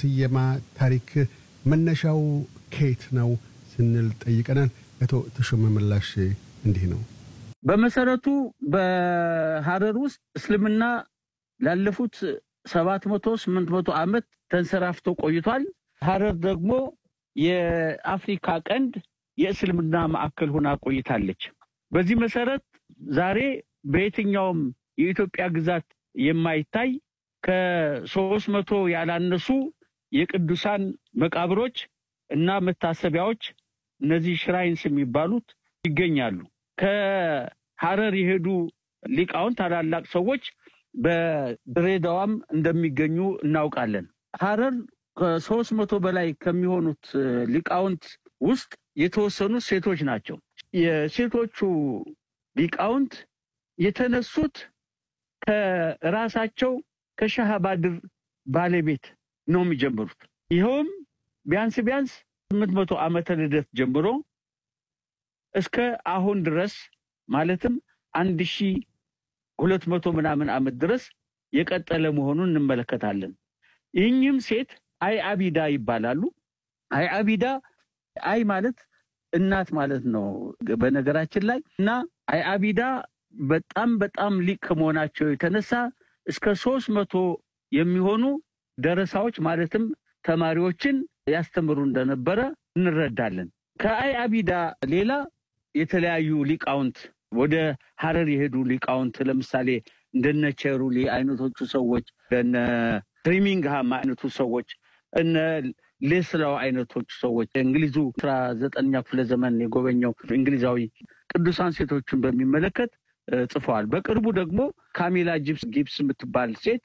ስየማ ታሪክ መነሻው ከየት ነው ስንል ጠይቀናል። አቶ ተሾመ ምላሽ እንዲህ ነው። በመሰረቱ በሀረር ውስጥ እስልምና ላለፉት ሰባት መቶ ስምንት መቶ ዓመት ተንሰራፍቶ ቆይቷል። ሀረር ደግሞ የአፍሪካ ቀንድ የእስልምና ማዕከል ሆና ቆይታለች። በዚህ መሰረት ዛሬ በየትኛውም የኢትዮጵያ ግዛት የማይታይ ከሶስት መቶ ያላነሱ የቅዱሳን መቃብሮች እና መታሰቢያዎች እነዚህ ሽራይንስ የሚባሉት ይገኛሉ። ከሀረር የሄዱ ሊቃውንት ታላላቅ ሰዎች በድሬዳዋም እንደሚገኙ እናውቃለን። ሀረር ከሶስት መቶ በላይ ከሚሆኑት ሊቃውንት ውስጥ የተወሰኑት ሴቶች ናቸው። የሴቶቹ ሊቃውንት የተነሱት ከራሳቸው ከሻህ ባድር ባለቤት ነው የሚጀምሩት። ይኸውም ቢያንስ ቢያንስ ስምንት መቶ ዓመተ ልደት ጀምሮ እስከ አሁን ድረስ ማለትም አንድ ሺ ሁለት መቶ ምናምን ዓመት ድረስ የቀጠለ መሆኑን እንመለከታለን። ይህኝም ሴት አይ አቢዳ ይባላሉ። አይ አቢዳ አይ ማለት እናት ማለት ነው በነገራችን ላይ እና አይ አቢዳ በጣም በጣም ሊቅ ከመሆናቸው የተነሳ እስከ ሶስት መቶ የሚሆኑ ደረሳዎች ማለትም ተማሪዎችን ያስተምሩ እንደነበረ እንረዳለን። ከአይ አቢዳ ሌላ የተለያዩ ሊቃውንት ወደ ሀረር የሄዱ ሊቃውንት ለምሳሌ እንደነ ቸሩሊ አይነቶቹ ሰዎች፣ እነ ትሪሚንግሃም አይነቱ ሰዎች፣ እነ ሌስላው አይነቶቹ ሰዎች እንግሊዙ አስራ ዘጠነኛ ክፍለ ዘመን የጎበኘው እንግሊዛዊ ቅዱሳን ሴቶችን በሚመለከት ጽፈዋል። በቅርቡ ደግሞ ካሚላ ጊብስ የምትባል ሴት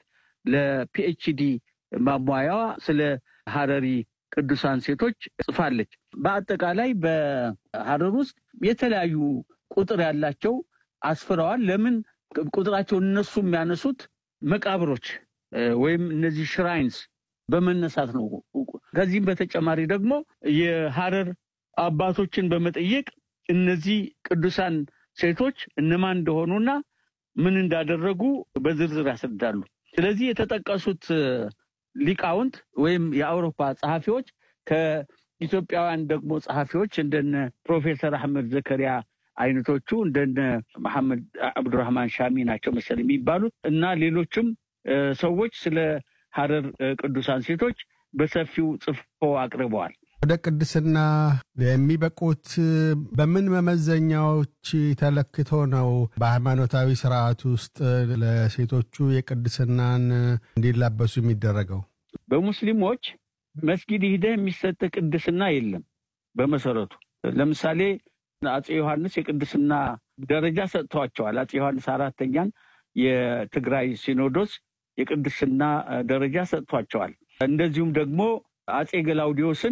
ለፒኤችዲ ማሟያዋ ስለ ሀረሪ ቅዱሳን ሴቶች ጽፋለች። በአጠቃላይ በሀረር ውስጥ የተለያዩ ቁጥር ያላቸው አስፍረዋል። ለምን ቁጥራቸው እነሱ የሚያነሱት መቃብሮች ወይም እነዚህ ሽራይንስ በመነሳት ነው። ከዚህም በተጨማሪ ደግሞ የሀረር አባቶችን በመጠየቅ እነዚህ ቅዱሳን ሴቶች እነማን እንደሆኑና ምን እንዳደረጉ በዝርዝር ያስረዳሉ። ስለዚህ የተጠቀሱት ሊቃውንት ወይም የአውሮፓ ጸሐፊዎች ከኢትዮጵያውያን ደግሞ ጸሐፊዎች እንደነ ፕሮፌሰር አህመድ ዘከሪያ አይነቶቹ እንደነ መሐመድ አብዱራህማን ሻሚ ናቸው መሰል የሚባሉት እና ሌሎችም ሰዎች ስለ ሀረር ቅዱሳን ሴቶች በሰፊው ጽፎ አቅርበዋል። ወደ ቅድስና የሚበቁት በምን መመዘኛዎች ተለክቶ ነው? በሃይማኖታዊ ስርዓት ውስጥ ለሴቶቹ የቅድስናን እንዲላበሱ የሚደረገው? በሙስሊሞች መስጊድ ሂደህ የሚሰጥ ቅድስና የለም። በመሰረቱ ለምሳሌ አፄ ዮሐንስ የቅድስና ደረጃ ሰጥተዋቸዋል። አፄ ዮሐንስ አራተኛን የትግራይ ሲኖዶስ የቅድስና ደረጃ ሰጥቷቸዋል። እንደዚሁም ደግሞ አፄ ገላውዲዮስን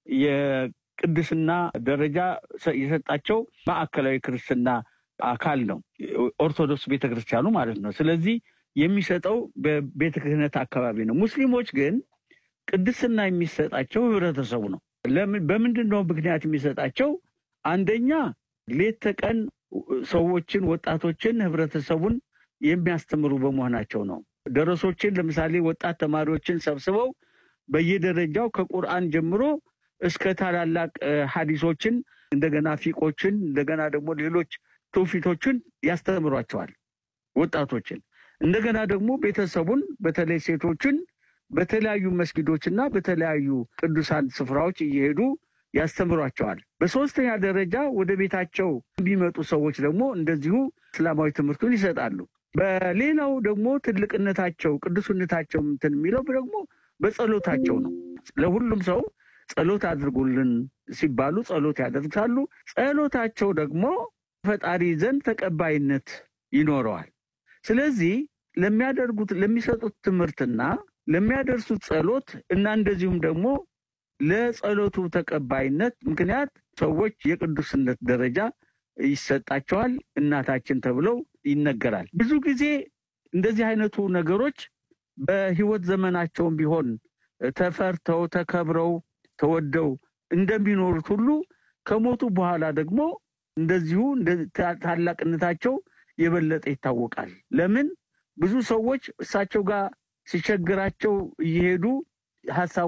የቅድስና ደረጃ የሰጣቸው ማዕከላዊ ክርስትና አካል ነው፣ ኦርቶዶክስ ቤተክርስቲያኑ ማለት ነው። ስለዚህ የሚሰጠው በቤተ ክህነት አካባቢ ነው። ሙስሊሞች ግን ቅድስና የሚሰጣቸው ህብረተሰቡ ነው። በምንድን ነው ምክንያት የሚሰጣቸው? አንደኛ ሌት ተቀን ሰዎችን፣ ወጣቶችን፣ ህብረተሰቡን የሚያስተምሩ በመሆናቸው ነው። ደረሶችን ለምሳሌ ወጣት ተማሪዎችን ሰብስበው በየደረጃው ከቁርአን ጀምሮ እስከ ታላላቅ ሀዲሶችን እንደገና ፊቆችን እንደገና ደግሞ ሌሎች ትውፊቶችን ያስተምሯቸዋል ወጣቶችን። እንደገና ደግሞ ቤተሰቡን በተለይ ሴቶችን በተለያዩ መስጊዶችና በተለያዩ ቅዱሳን ስፍራዎች እየሄዱ ያስተምሯቸዋል። በሶስተኛ ደረጃ ወደ ቤታቸው የሚመጡ ሰዎች ደግሞ እንደዚሁ እስላማዊ ትምህርቱን ይሰጣሉ። በሌላው ደግሞ ትልቅነታቸው ቅዱስነታቸው እንትን የሚለው ደግሞ በጸሎታቸው ነው። ለሁሉም ሰው ጸሎት አድርጉልን ሲባሉ ጸሎት ያደርጋሉ። ጸሎታቸው ደግሞ ፈጣሪ ዘንድ ተቀባይነት ይኖረዋል። ስለዚህ ለሚያደርጉት ለሚሰጡት ትምህርትና ለሚያደርሱት ጸሎት እና እንደዚሁም ደግሞ ለጸሎቱ ተቀባይነት ምክንያት ሰዎች የቅዱስነት ደረጃ ይሰጣቸዋል። እናታችን ተብለው ይነገራል። ብዙ ጊዜ እንደዚህ አይነቱ ነገሮች በሕይወት ዘመናቸውም ቢሆን ተፈርተው ተከብረው ተወደው እንደሚኖሩት ሁሉ ከሞቱ በኋላ ደግሞ እንደዚሁ ታላቅነታቸው የበለጠ ይታወቃል። ለምን ብዙ ሰዎች እሳቸው ጋር ሲቸግራቸው እየሄዱ ሀሳቡ